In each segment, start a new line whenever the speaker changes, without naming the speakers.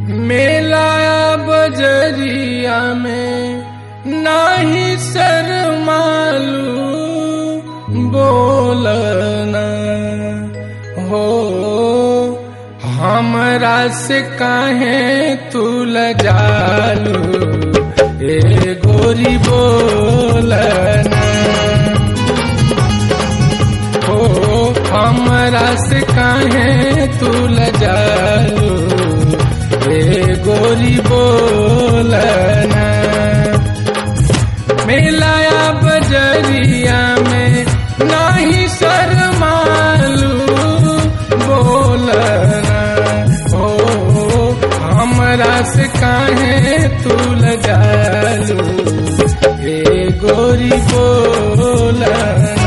मेलाया बजरिया में नाही शर्मालू बोलना हो हमरा से काहे तू लजालू ए गोरी बोलना हो हमरा से काहे तू लजालू ए गोरी बोलना मिलाया बजरिया में नाही शर्मालू बोलना हो हमरा से काहे तू लजालू ए गोरी बोलना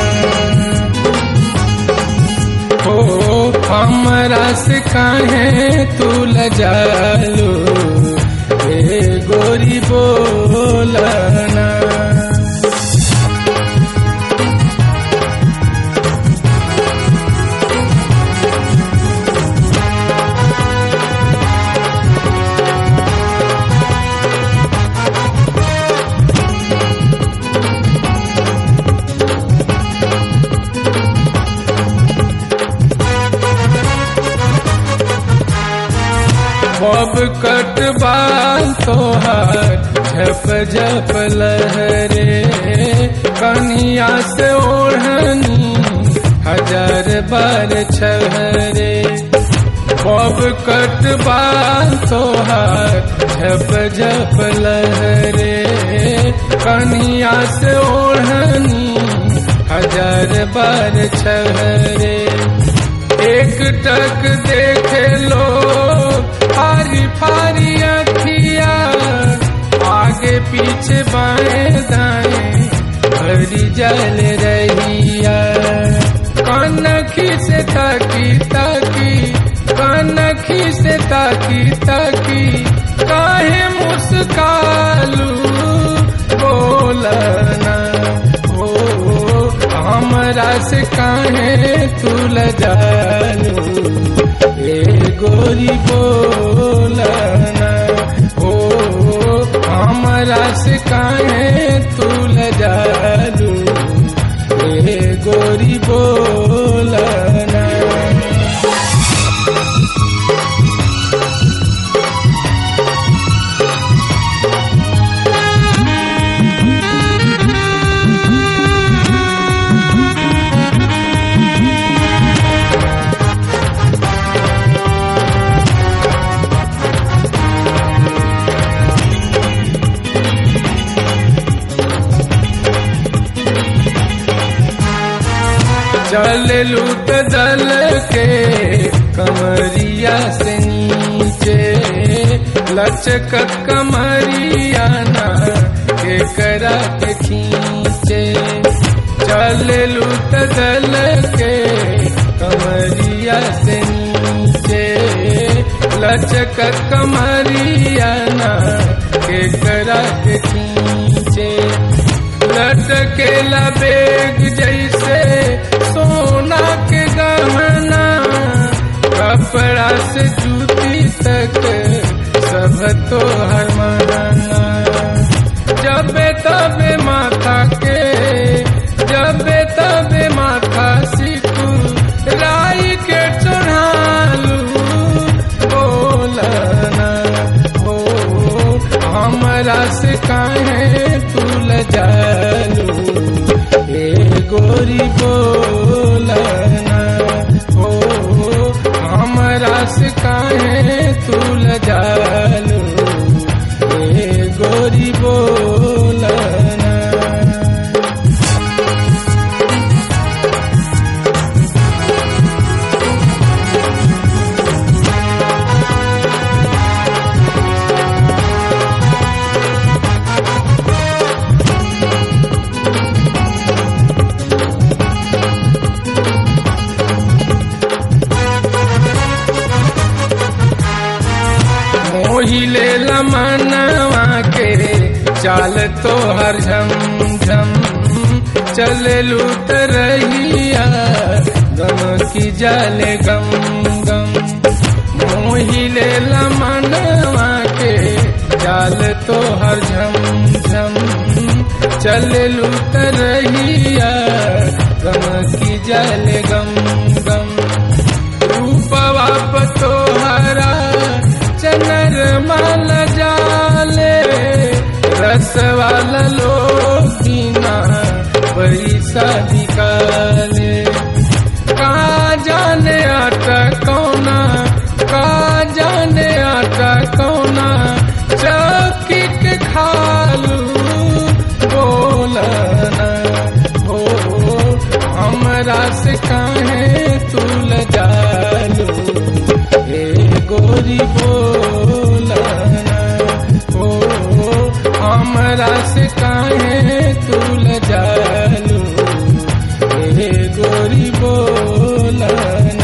हो हमरा से काहे तू लजालू ए गोरी बोलना बब कट बाल तोहार झप झप लहरे कनिया से ओढ़नी हजार बार छहरे बब कट बाल तोहार झप झप लहरे कनिया से ओढ़नी हजार बार छहरे एक टक देखे लो फारी फारी अखिया आगे पीछे बाएं दाएं भरी जल रहिया कनखी से ताकी ताकी कनखी से ताकी ताकी काहे मुस्कालू बोलना हो हमरा से काहे तू लजालू ए गोरी बोलना हो हमरा से काहे तू लजालू ए गोरी बोलना चल लूट दल के कमरिया से नीचे लचक कमरिया ना के करा के खींचे चल लूट दल के कमरिया से नीचे लचक कमरिया ना के करा के खींचे लटके बेग जैसे सोना के गहना कपड़ा से जूती तक सब तो हर माना जबे तबे माथा के जबे तबे माथा सीखू राई के चढ़ालू बोलना हो हमरा से काहे तू लजालू ए गोरी बोलना हो हमरा से काहे तू लजालू ए गोरी बोलना मोहिले लमनवा के चाल तो हर झम झम चले लूट रहिया गम की जाले गम गम मोहिले लमनवा चाल तो हर झम झम चले लूट रहिया गम की जल गम गम रूपवा तो हरा चनर माल जाले रस वाला लोकीना पैसा निकाले का जाने आटा कौना का जाने आटा कौना चौकी के खालू बोलना हो हमरा से काहे तू लजालू ए गोरी बोलना हो हमरा से काहे तू लजालू ए गोरी बोलना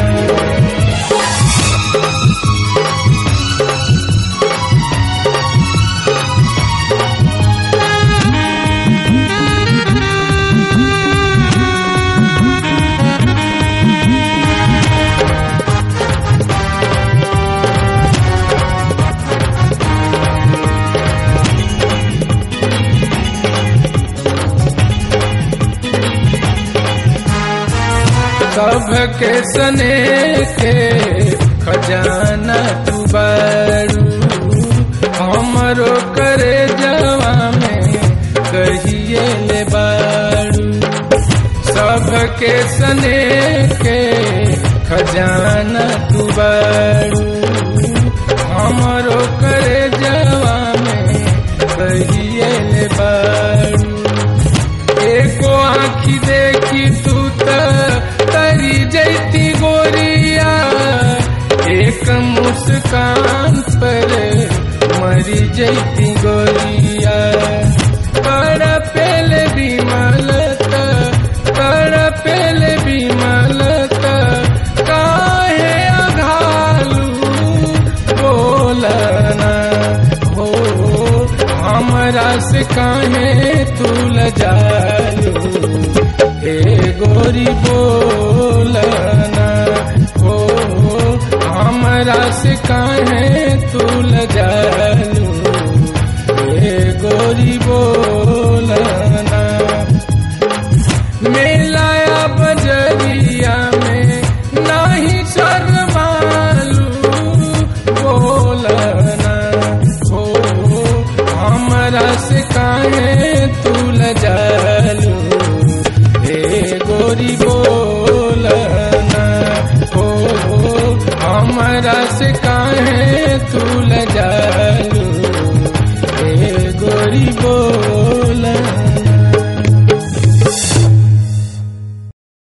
सबके सने के खजाना तू बारू हमरो करे जवा में कहिए ले बारू सबके सने के खजाना तू बारू हमरो करे जवा में कहिए ले बारू एको आँखी देखी तू त तरी जैती गोरिया एक मुस्कान पर मरी जैती गोरिया कर पेल बिमलत कर पेल बिमलत काहे अघालू बोलना हो हमरा से काहे तू लजालू ए गोरी बोलना हो हमरा से काहे तू लजालू ए गोरी बोलना मेलाया बजरिया में नाही शर्मालू बोलना हो हमरा से काहे तू लजालू ए गोरी बोलना हो हमरा से काहे तू लजालू ए गोरी बोल